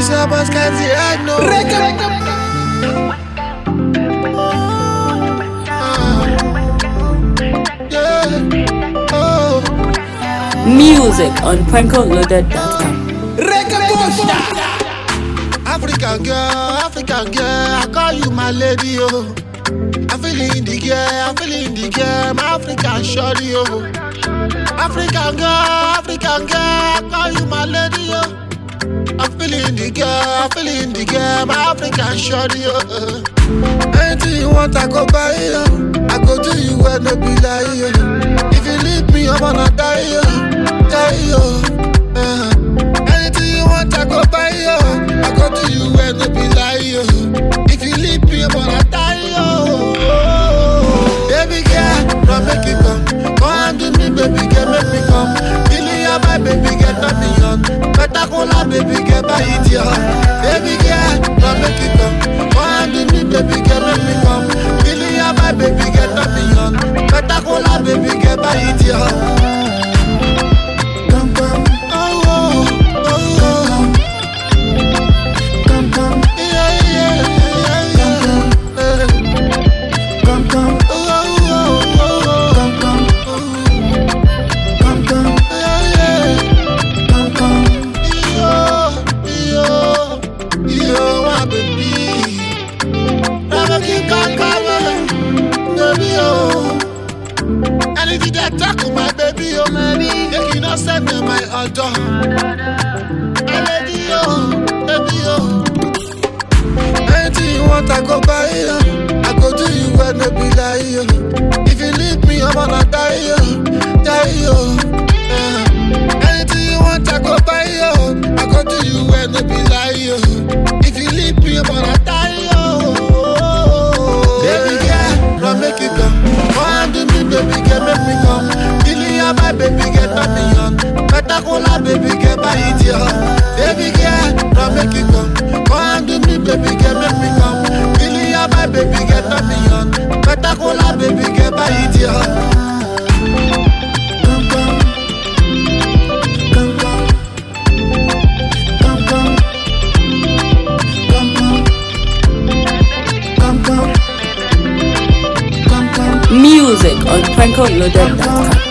Mr. Baskanzi, I know. Yeah. Oh. Music on prankoloaded.com. African girl, African girl, I call you my lady, oh. I'm feeling the girl, I'm feeling the girl, my African shorty, oh. African girl, African girl, I call you my lady, oh. I'm feeling the girl, I'm feeling the girl, my African shorty, oh. Anything you want, I go buy you. I go do you when no be lie, yo. If you leave me, I'm gonna die, yo. Die, yo. Uh, anything you want, I go buy you. I go do you when no be lie, yo. If you leave me, I'm gonna die, yo. Baby girl, don't make it come. Come and do me, baby girl, make me come. Feeling ya, my baby girl, not me on. Better call her, baby girl, buy it, yo. Baby girl, don't make it come. Come and do me, baby girl, make me come. Feeling ya, my baby girl, not me on. Better call her, baby girl, buy it, yo. Come, come. Oh, oh, oh, oh. Come, come. Yeah, yeah, yeah, yeah. Eh. Come, come. Oh, oh, oh, oh. Come, come. Oh. Come, come. Yeah, yeah. Come, come. Yo, yo, yo, my baby. Never keep on coming, baby, oh. Anything that talk to my baby, oh, baby. Make you not send me my order. My lady, oh, baby, oh. Anything you want, I go buy you. I go do you when no be lie, yo. If you leave me, I'm gonna die, yo. Die, yo. Uh, anything you want, I go buy you. I go do you when no be lie, yo. If you leave me, I'm gonna die, yo. Baby girl, don't make it come. Come and do me, baby girl, make me come. Feeling ya, my baby girl, not me on. Better call her, baby girl, buy it, yo. Baby girl, don't make it come. Come and do me, baby girl, make me come. Feeling ya, my baby girl, not me on. Better call her, baby girl, buy it, yo. Come, come. Come, come. Come, come. Come, come. Come, come. Come, come. Music on prankoloaded.com.